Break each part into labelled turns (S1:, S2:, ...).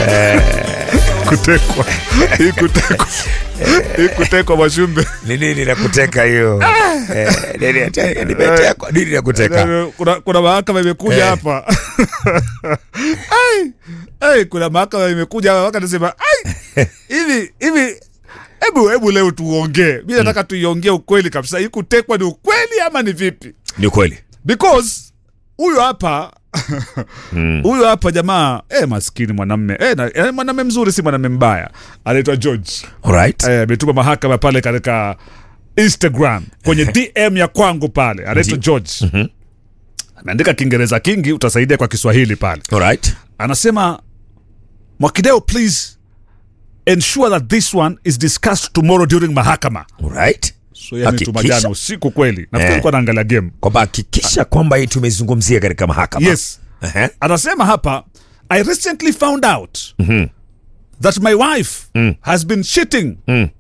S1: kutekwa hii kutekwa hii kutekwa mashumbe
S2: ni nini la kuteka hiyo Eh, nini ate- nimetekwa nini la kuteka
S1: kuna, kuna mahakama imekuja
S2: Eh.
S1: hapa ai, ai, kuna mahakama imekuja hapa mpaka nasema ai, hivi hivi hebu hebu leo tuongee mi nataka tuiongee ukweli kabisa hii kutekwa ni ukweli ama ni vipi
S2: ni kweli
S1: because huyu hapa huyu hapa jamaa eh, maskini mwanamme eh, na- eh, mwanamme mzuri si mwanamme mbaya anaitwa george
S2: alright
S1: Eh, ametuma mahakama pale katika instagram kwenye dm ya kwangu pale anaitwa george ameandika kiingereza kingi utasaidia kwa kiswahili pale
S2: alright
S1: anasema mwakideo please ensure that this one is discussed tomorrow during mahakama
S2: alright
S1: so yeye ametuma
S2: Hakikisha.
S1: jana usiku kweli nafikiri
S2: Eh.
S1: alikuwa anaangalia game
S2: kwamba hakikisha kwamba hii tumezungumzia katika mahakama
S1: yes
S2: Ehe.
S1: anasema hapa i recently found out that my wife has been cheating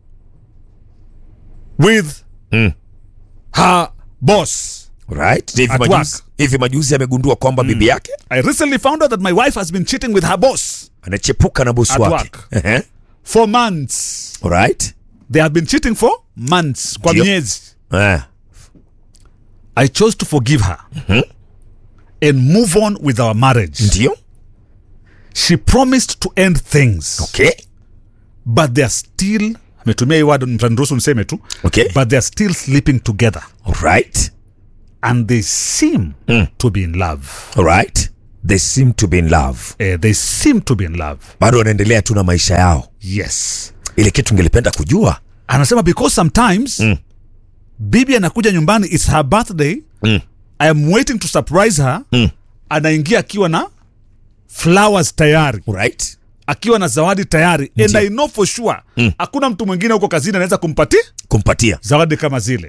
S1: with her boss
S2: Right. Hivi
S1: At
S2: majuzi,
S1: work.
S2: hivi majuzi amegundua kwamba bibi yake
S1: i recently found out that my wife has been cheating with her boss
S2: anachepuka na bosi
S1: At
S2: wake
S1: work.
S2: Ehe.
S1: for months
S2: Alright.
S1: they have been cheating for months kwa
S2: Ndio.
S1: miezi
S2: Eh.
S1: i chose to forgive her and move on with our marriage
S2: ndio
S1: she promised to end things
S2: okay.
S1: but they are still ametumia hii word mtaniruhusu niseme tu
S2: Okay.
S1: but they are still sleeping together
S2: Alright.
S1: and they seem to be in love
S2: Alright. they seem to be in love
S1: eh, they seem to be in love
S2: bado wanaendelea tu na maisha yao
S1: yes
S2: ile kitu ngelipenda kujua
S1: anasema because sometimes bibi anakuja nyumbani its her birthday i am waiting to surprise her anaingia akiwa na flowers tayari
S2: right?
S1: akiwa na zawadi tayari and
S2: Ndio.
S1: i know for sure hakuna mtu mwingine huko kazini anaweza kumpatia
S2: kumpatia
S1: zawadi kama zile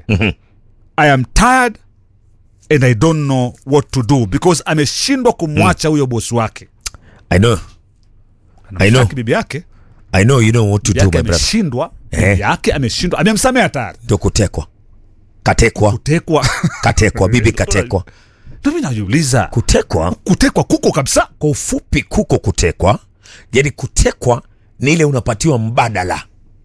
S1: i am tired and i don't know what to do because ameshindwa kumwacha huyo bosi wake
S2: I know. I know.
S1: Anamshtaki bibi yake
S2: I know you know what to
S1: bibi
S2: do
S1: yake
S2: my brother
S1: ameshindwa
S2: Eh.
S1: bibi yake ameshindwa amemsamea tayari
S2: ndio kutekwa katekwa
S1: kutekwa
S2: katekwa bibi katekwa
S1: nami najiuliza
S2: kutekwa
S1: kutekwa kuko kabisa
S2: kwa ufupi kuko kutekwa yani kutekwa ni ile unapatiwa mbadala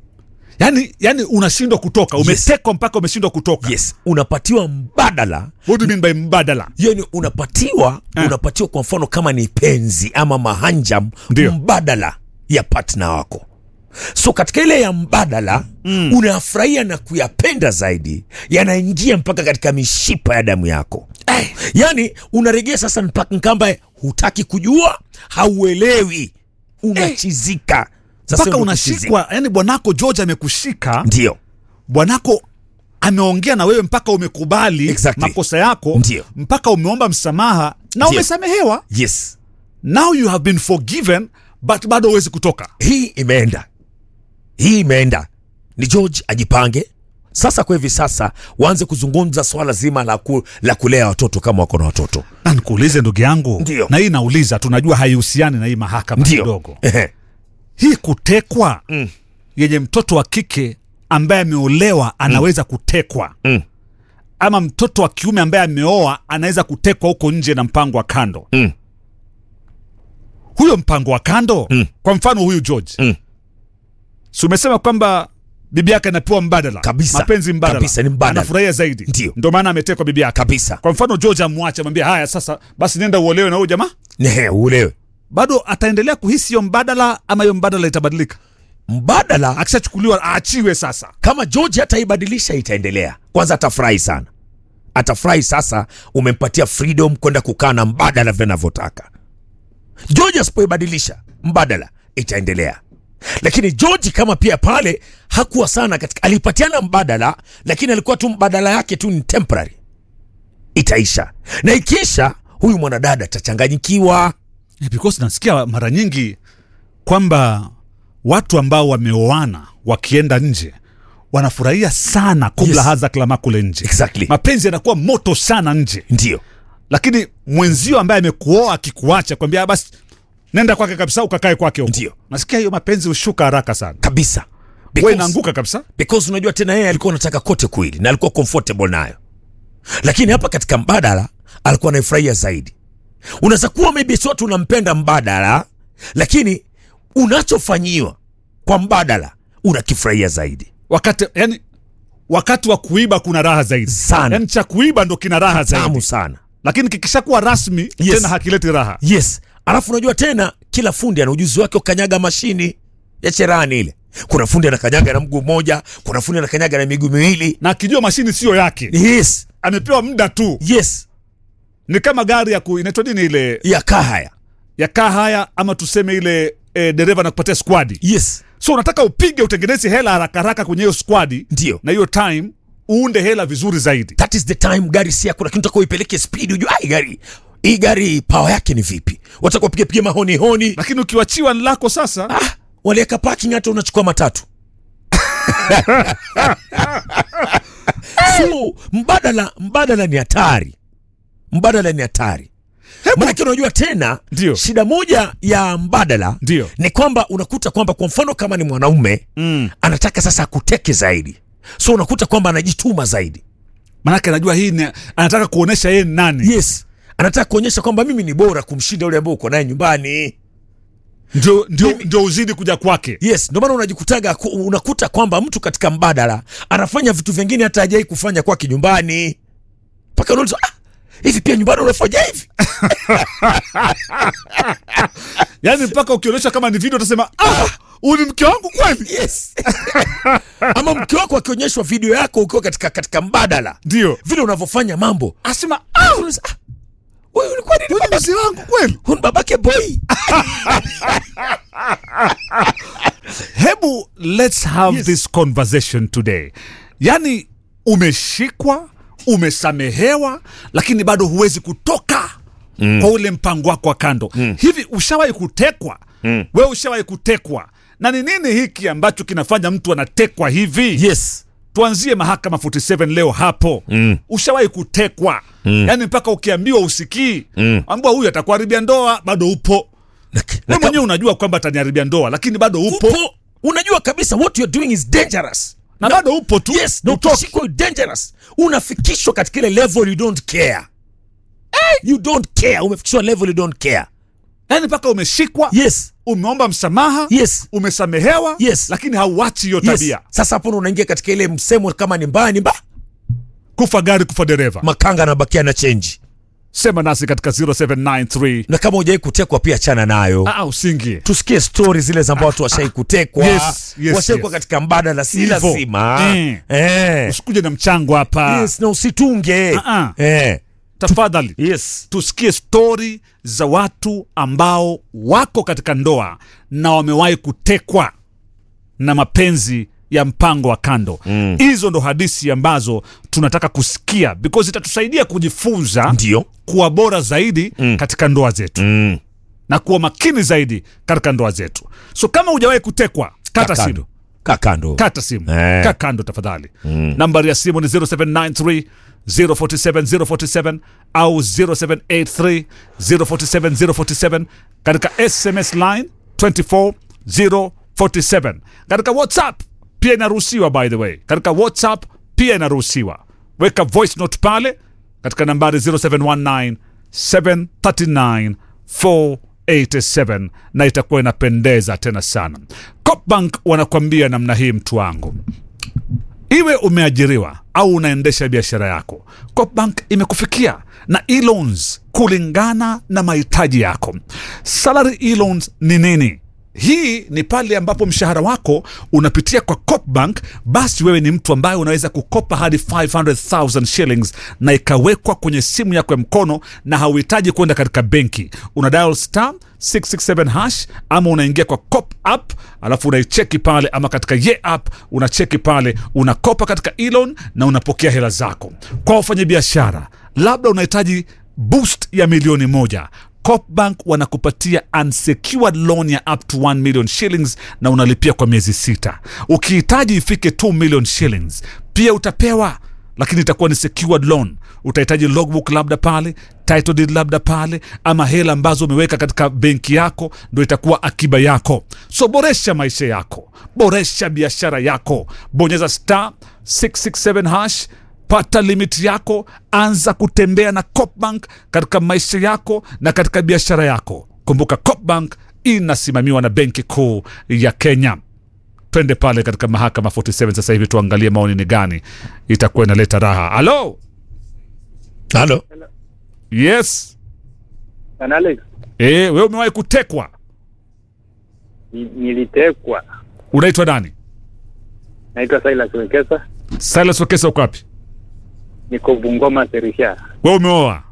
S1: yani yani unashindwa kutoka umetekwa mpaka umeshindwa kutoka
S2: yes unapatiwa mbadala
S1: what do you mean by mbadala
S2: yani unapatiwa
S1: Eh.
S2: unapatiwa kwa mfano kama ni penzi ama mahanjam
S1: Ndio.
S2: mbadala ya partner wako so katika ile ya mbadala mm. unafurahia na kuyapenda zaidi yanaingia mpaka katika mishipa ya damu yako eh. yani unaregea sasa mpaka kamba hutaki kujua hauelewi unachizika Sasa
S1: mpaka
S2: ndio
S1: unashikwa yani bwanako george amekushika
S2: kuchizika. ndio
S1: bwanako ameongea na wewe mpaka umekubali
S2: Exactly.
S1: makosa yako
S2: Ndio.
S1: mpaka umeomba msamaha na
S2: Ndio.
S1: umesamehewa
S2: yes
S1: now you have been forgiven but bado huwezi kutoka
S2: hii imeenda hii imeenda ni george ajipange sasa kwa hivi sasa waanze kuzungumza swala zima la, ku, la kulea watoto kama wako na watoto
S1: na nikuulize ndugu yangu
S2: Ndio.
S1: na hii nauliza tunajua haihusiani na hii mahakama
S2: ndio
S1: kidogo
S2: Ehe.
S1: hii kutekwa mm. yenye mtoto wa kike ambaye ameolewa anaweza kutekwa
S2: Mm.
S1: ama mtoto wa kiume ambaye ameoa anaweza kutekwa huko nje na mpango wa kando
S2: Mm.
S1: huyo mpango wa kando
S2: Mm.
S1: kwa mfano huyu george
S2: Mm.
S1: si umesema kwamba bibi yake anapewa mbadala
S2: Kabisa.
S1: mapenzi mbadala
S2: Kabisa, ni mbadala.
S1: anafurahia zaidi
S2: Ndio.
S1: ndio maana ametekwa bibi yake
S2: kabisa
S1: kwa mfano george amwache amwambia haya sasa basi nenda uolewe na huyo jamaa
S2: Nehe, uelewe
S1: bado ataendelea kuhisi hiyo mbadala ama hiyo mbadala itabadilika
S2: mbadala
S1: akishachukuliwa aachiwe sasa
S2: kama george ataibadilisha itaendelea kwanza atafurahi sana atafurahi sasa umempatia freedom kwenda kukaa na mbadala vinavyotaka george asipoibadilisha mbadala itaendelea lakini george kama pia pale hakuwa sana katika alipatiana mbadala lakini alikuwa tu mbadala yake tu ni temporary itaisha na ikiisha huyu mwanadada atachanganyikiwa
S1: Eh, because nasikia mara nyingi kwamba watu ambao wameoana wakienda nje wanafurahia sana kubla
S2: Yes.
S1: haza klama kule nje
S2: Exactly.
S1: mapenzi yanakuwa moto sana nje
S2: ndio
S1: lakini mwenzio ambaye amekuoa akikuacha kwambia "Ah, basi nenda kwake kabisa ukakae kwake huko
S2: Ndio.
S1: nasikia hiyo mapenzi hushuka haraka sana
S2: kabisa
S1: we
S2: Because-
S1: inaanguka kabisa
S2: because unajua tena yeye alikuwa anataka kote kwili na alikuwa comfortable nayo lakini hapa katika mbadala alikuwa anaifurahia zaidi unaweza kuwa maybe si watu unampenda mbadala lakini unachofanyiwa kwa mbadala unakifurahia zaidi
S1: wakati yani wakati wa kuiba kuna raha zaidi
S2: Sana.
S1: yani cha kuiba ndo kina raha
S2: tamu
S1: zaidi
S2: sana
S1: lakini kikishakuwa rasmi
S2: Yes.
S1: tena hakileti raha
S2: yes alafu unajua tena kila fundi ana ujuzi wake ukanyaga mashini ya cherani ile kuna fundi anakanyaga na mguu mmoja kuna fundi anakanyaga na miguu miwili
S1: na akijua mashini siyo yake
S2: yes
S1: amepewa muda tu
S2: yes
S1: ni kama gari ya ku inaitwa nini ile
S2: ya kahaya
S1: ya kaa haya ama tuseme ile e, dereva nakupatia squadi
S2: yes
S1: so unataka upige utengeneze hela haraka haraka kwenye hiyo squadi
S2: ndio
S1: na hiyo time uunde hela vizuri zaidi
S2: that is the time gari si yako lakini utaka uipeleke speed ujue ai gari hii gari pawa yake ni vipi wataka upige pige mahoni honi
S1: lakini ukiwachiwa ni lako sasa
S2: ah, waliweka parking hata unachukua matatu so mbadala mbadala ni hatari mbadala ni hatari manake unajua tena
S1: Ndio.
S2: shida moja ya mbadala
S1: Ndio.
S2: ni kwamba unakuta kwamba kwa mfano kama ni mwanaume
S1: mm.
S2: anataka sasa akuteke zaidi so unakuta kwamba anajituma zaidi
S1: manake anajua hii ni, anataka kuonesha yeye ni nani
S2: yes anataka kuonyesha kwamba mimi ni bora kumshinda yule ambao uko naye nyumbani
S1: ndio, ndio, ndio uzidi kuja kwake
S2: yes ndio maana unajikutaga ku- unakuta kwamba mtu katika mbadala anafanya vitu vingine hata hajai kufanya kwake nyumbani mpaka unauliza ah, hivi pia nyumbani unafanya hivi
S1: yaani mpaka ukionyesha kama ni video utasema ah, huyu ni mke wangu kweli
S2: yes ama mke wako akionyeshwa video yako ukiwa katika katika mbadala
S1: ndio
S2: vile unavyofanya mambo
S1: asema ah,
S2: unauliza, ah, huyu ulikuwa nini
S1: huyu ni
S2: baba-
S1: mzee wangu kweli
S2: huyu ni babake boy
S1: hebu let's have
S2: Yes.
S1: this conversation today yaani umeshikwa umesamehewa lakini bado huwezi kutoka mm. kwa ule mpango wako wa kando mm. hivi ushawahi kutekwa mm. wewe ushawahi kutekwa na ni nini hiki ambacho kinafanya mtu anatekwa hivi
S2: yes
S1: tuanzie mahakama 47 leo hapo mm. ushawahi kutekwa mm. yaani mpaka ukiambiwa usikii mm. ambua huyu atakuharibia ndoa bado upo
S2: na,
S1: we mwenyewe unajua kwamba ataniharibia ndoa lakini bado upo,
S2: upo unajua kabisa what you're doing is dangerous
S1: na bado upo tu
S2: yes na
S1: Utoki.
S2: ukishikwa you're dangerous unafikishwa katika ile level you don't care you don't care umefikishwa level you don't care
S1: yaani mpaka umeshikwa
S2: yes
S1: umeomba msamaha
S2: yes
S1: umesamehewa
S2: Yes.
S1: lakini hauachi hiyo
S2: yes
S1: tabia
S2: sasa hapo ndo unaingia katika ile msemo kama ni mbaya ni mbaya
S1: kufa gari kufa dereva
S2: makanga anabakia na chenji
S1: sema nasi katika 0793
S2: na kama hujawai kutekwa pia chana nayo
S1: ah, usingie
S2: tusikie stori zile za ambao watu washai kutekwa
S1: Yes, yes,
S2: washaikwa
S1: yes.
S2: katika mbadala si
S1: Hivo.
S2: lazima
S1: Eh.
S2: eh.
S1: usikuje na mchango hapa
S2: yes, na usitunge
S1: Ah, ah.
S2: eh.
S1: tafadhali
S2: yes
S1: tusikie stori za watu ambao wako katika ndoa na wamewahi kutekwa na mapenzi ya mpango wa kando hizo ndo hadithi ambazo tunataka kusikia because itatusaidia kujifunza
S2: ndio
S1: kuwa bora zaidi mm. katika ndoa zetu
S2: mm.
S1: na kuwa makini zaidi katika ndoa zetu so kama hujawahi kutekwa kata simu
S2: kakando kakando
S1: kata simu
S2: Eh.
S1: ka kando tafadhali mm. nambari ya simu ni 0793 047 047 au 0783 047 047 katika sms line 24047 katika whatsapp pia inaruhusiwa by the way katika whatsapp pia inaruhusiwa weka voice note pale katika nambari 0719 739 487 na itakuwa inapendeza tena sana copbank wanakwambia namna hii mtu wangu iwe umeajiriwa au unaendesha biashara yako copbank imekufikia na e-loans kulingana na mahitaji yako salary e-loans ni nini hii ni pale ambapo mshahara wako unapitia kwa copbank basi wewe ni mtu ambaye unaweza kukopa hadi 500000 shillings na ikawekwa kwenye simu yako ya mkono na hauhitaji kwenda katika benki una dial star 667 hash ama unaingia kwa cop app alafu unaicheki pale ama katika ye app unacheki pale unakopa katika elon na unapokea hela zako kwa wafanyabiashara labda unahitaji boost ya milioni moja copbank wanakupatia unsecured loan ya up to 1 million shillings na unalipia kwa miezi sita ukihitaji ifike 2 million shillings pia utapewa lakini itakuwa ni secured loan utahitaji logbook labda pale title deed labda pale ama hela ambazo umeweka katika benki yako ndo itakuwa akiba yako so boresha maisha yako boresha biashara yako bonyeza star 667 hash pata limiti yako anza kutembea na copbank katika maisha yako na katika biashara yako kumbuka copbank inasimamiwa na benki kuu ya kenya twende pale katika mahakama 47 sasa hivi tuangalie maoni ni gani itakuwa inaleta raha halo
S2: halo
S1: yes
S3: Bwana Alex,
S1: e, we umewahi kutekwa
S3: ni- nilitekwa.
S1: unaitwa nani
S3: Naitwa Silas Wekesa,
S1: silas wekesa uko wapi
S3: niko Bungoma Serisha.
S1: we umeoa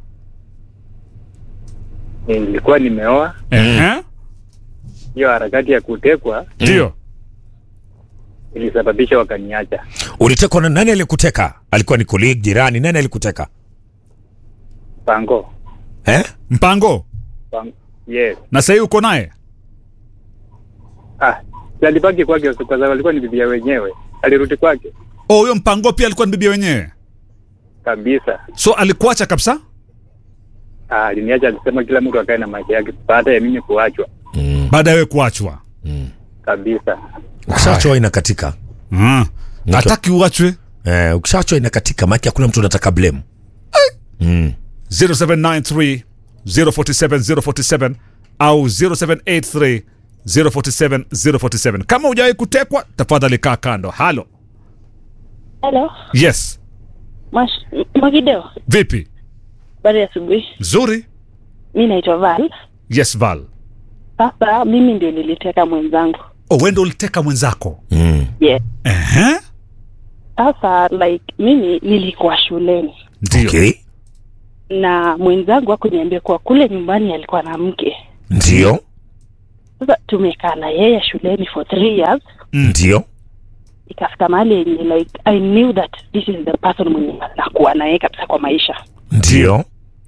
S3: Nilikuwa nimeoa.
S1: Ehe.
S3: Hiyo harakati ya kutekwa
S1: ndio
S3: ilisababisha wakaniacha.
S2: ulitekwa na nani aliyekuteka alikuwa ni colleague jirani nani alikuteka
S3: Pango.
S2: eh?
S1: mpango
S3: Pango. Yes.
S1: na sahii uko naye
S3: Ah, si alibaki kwake kwa sababu alikuwa ni bibia wenyewe. Alirudi kwake
S1: oh huyo mpango pia alikuwa ni bibia wenyewe
S3: kabisa.
S1: so alikuacha kabisa
S3: Ah, aliniacha alisema kila mtu akae na maisha yake baada ya mimi kuachwa
S1: baada ya wewe kuachwa
S3: kabisa.
S2: ukishachwa inakatika
S1: mm. hataki uachwe
S2: eh, ukishachwa inakatika maake hakuna mtu anataka blame mm.
S1: 0793 047 047 au 0783 047 047 kama hujawahi kutekwa tafadhali kaa kando halo
S4: Halo,
S1: yes
S4: Mash- Mwagideo,
S1: vipi
S4: habari ya asubuhi.
S1: nzuri
S4: Mi naitwa Val.
S1: yes val
S4: Sasa mimi ndio niliteka mwenzangu.
S1: oh, wendo uliteka mwenzako
S2: Mm.
S4: Yeah.
S1: Ehe.
S4: Sasa like mimi nilikuwa shuleni
S1: ndio
S2: okay.
S4: na mwenzangu akuniambia kuwa kule nyumbani alikuwa na mke.
S2: ndio
S4: Sasa tumekaa na yeye shuleni for three years,
S2: ndio
S4: ikafika mahali yenye like I knew that this is the person mwenye nakuwa naye kabisa kwa maisha.
S2: ndio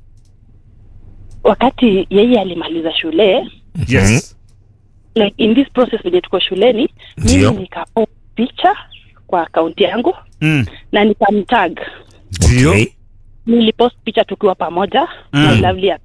S4: Wakati yeye alimaliza shule
S1: yes
S4: like in this process venye tuko shuleni,
S2: Ndio.
S4: mimi nikapost picha kwa akaunti yangu
S1: Mm.
S4: na nikamtag
S1: ndio
S2: okay.
S4: nilipost picha tukiwa pamoja
S1: Mm.
S4: my lovely ya-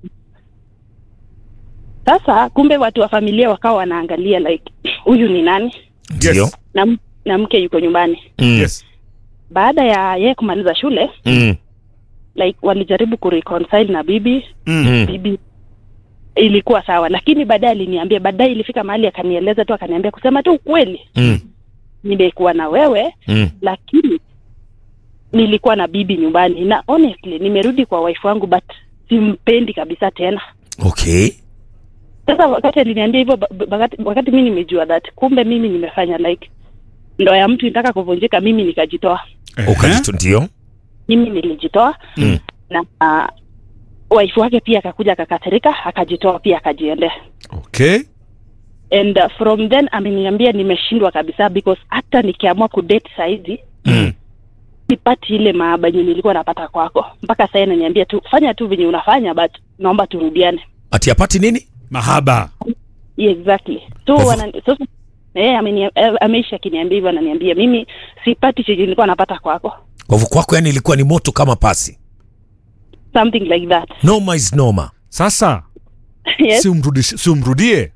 S4: sasa kumbe watu wa familia wakawa wanaangalia like huyu ni nani
S2: ndio
S1: yes
S4: na, m- na mke yuko nyumbani
S2: Mm.
S1: yes
S4: baada ya yeye kumaliza shule
S2: Mm.
S4: like walijaribu kureconcile na bibi
S1: mm.
S2: Mm.
S4: bibi ilikuwa sawa lakini baadaye aliniambia baadaye ilifika mahali akanieleza tu akaniambia kusema tu ukweli
S2: Mm.
S4: nimekuwa na wewe
S2: Mm.
S4: lakini nilikuwa na bibi nyumbani na honestly nimerudi kwa wife wangu but simpendi kabisa tena
S2: okay
S4: sasa wakati aliniambia hivyo ba- ba- wakati, wakati mi nimejua that kumbe mimi nimefanya like ndoa ya mtu inataka kuvunjika mimi nikajitoa
S1: Ehe.
S2: ukajito ndio
S4: mimi nilijitoa
S2: Mm.
S4: na uh, waifu wake pia akakuja akakasirika akajitoa pia akajiendea
S1: okay
S4: and uh, from then ameniambia nimeshindwa kabisa because hata nikiamua kudate saizi
S2: Mm.
S4: sipati ile maaba yenye nilikuwa napata kwako mpaka sahii ananiambia tu fanya tu venye unafanya but naomba turudiane
S2: ati apati nini
S1: mahaba
S4: Yeah, exactly so
S2: Kwa hivyo-
S4: wanani- so eh, ameni- eh, ameishi akiniambia hivyo ananiambia mimi sipati chenye nilikuwa napata kwako
S2: kwa hivyo kwako yani ilikuwa ni moto kama pasi
S4: something like that
S2: noma is noma
S1: sasa
S4: yes.
S1: si, umrudish- si umrudie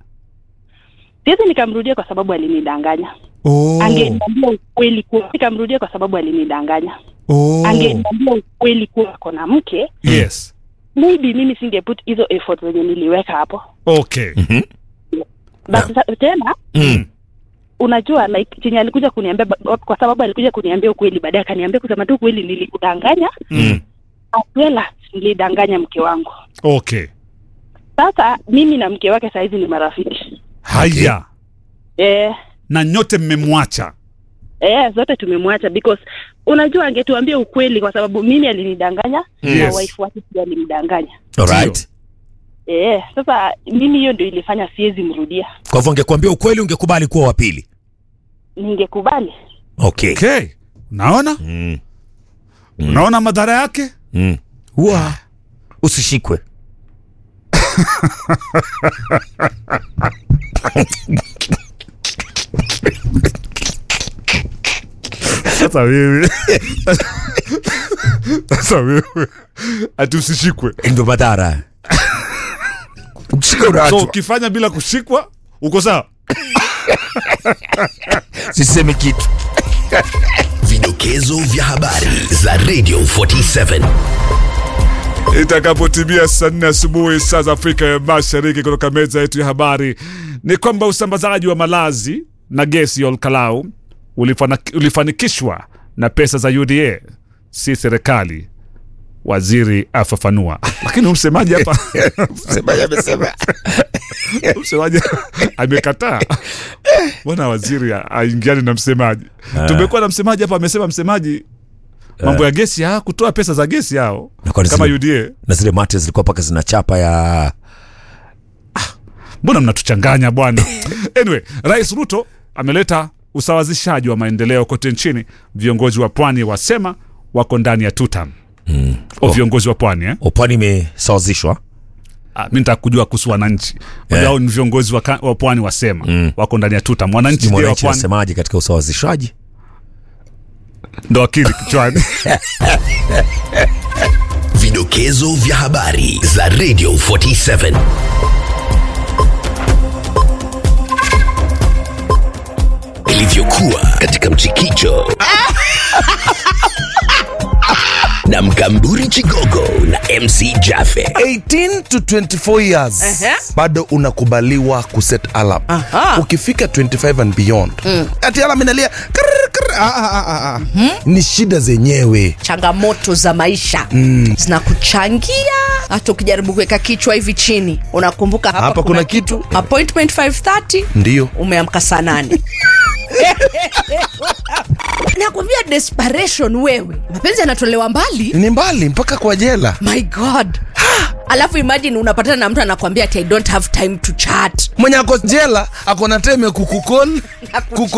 S4: siwezi nikamrudia kwa sababu alinidanganya
S1: oh.
S4: angeniambia ukweli kuwa nikamrudia kwa sababu alinidanganya
S1: oh.
S4: angeniambia ukweli kuwa ako na mke
S1: yes
S4: maybe mimi singeput hizo effort zenye niliweka hapo
S1: okay
S2: Mhm.
S4: but sa- tena
S2: Mm.
S4: unajua like chenye alikuja kuniambia ba- kwa sababu alikuja kuniambia ukweli baadaye akaniambia kusema tu ukweli nilikudanganya
S1: mm.
S4: as well as nilidanganya mke wangu
S1: okay
S4: sasa mimi na mke wake sahizi ni marafiki
S1: haya
S4: eh,
S1: na nyote mmemwacha
S4: eh, zote tumemwacha because unajua angetuambia ukweli kwa sababu mimi alinidanganya na
S1: Yes.
S4: wife wake pia alimdanganya
S2: Alright.
S4: eh, sasa mimi hiyo ndio ilifanya siwezi mrudia
S2: kwa hivyo angekuambia ukweli ungekubali kuwa wa pili
S4: ningekubali
S2: okay
S1: okay unaona
S2: mm.
S1: unaona madhara yake
S2: Mm. Ua. usishikwe
S1: sasa wewe sasa wewe ati usishikwe
S2: ndio madhara ukishika
S1: so
S2: unaachwa
S1: ukifanya bila kushikwa uko sawa
S2: sisemi kitu
S5: Vidokezo vya habari za Radio 47.
S1: itakapotimia saa nne asubuhi saa za Afrika ya Mashariki, kutoka meza yetu ya habari ni kwamba usambazaji wa malazi na gesi ya Olkalau ulifana, ulifanikishwa na pesa za UDA, si serikali, waziri afafanua. Lakini huyu msemaji hapa
S2: Msemaji amesema
S1: msemaji amekataa. Mbona waziri aingiani na msemaji? Tumekuwa na msemaji hapa, amesema msemaji mambo ya gesi ha kutoa pesa za gesi hao
S2: Na kwani
S1: kama
S2: zile-
S1: UDA.
S2: na zile mate zilikuwa paka zina chapa ya
S1: mbona mnatuchanganya bwana anyway rais ruto ameleta usawazishaji wa maendeleo kote nchini viongozi wa pwani wasema wako ndani ya tutam mm. o viongozi wa pwani eh?
S2: upwani imesawazishwa
S1: ah, mi nitaka kujua kuhusu wananchi yeah. au ni viongozi wa, ka- wa pwani wasema mm. wako ndani ya tutam wananchi
S2: Sijui
S1: ndio wa
S2: mwananchi
S1: pwani
S2: anasemaje katika usawazishaji
S1: ndo akili kichwani
S5: Vidokezo vya habari za Radio 47. Ilivyokuwa katika mchikicho na Mkamburi Chigogo na MC Jaffe.
S6: 18 to 24 years
S7: Ehe.
S6: bado unakubaliwa kuset alarm
S7: Aha.
S6: ukifika 25 and beyond ati alarm inalia krr, krr, ah, ah, ah, ah. ni shida zenyewe
S7: changamoto za maisha zinakuchangia hata ukijaribu kuweka kichwa hivi chini unakumbuka hapa,
S6: Hapa kuna kitu.
S7: appointment 530
S6: Ndiyo.
S7: umeamka saa nane nakwambia desperation wewe mapenzi yanatolewa mbali
S6: ni mbali mpaka kwa jela
S7: my god alafu imagine unapatana na mtu anakwambia ati i don't have time to chat
S6: mwenye ako jela ako na time ya kukukol kuku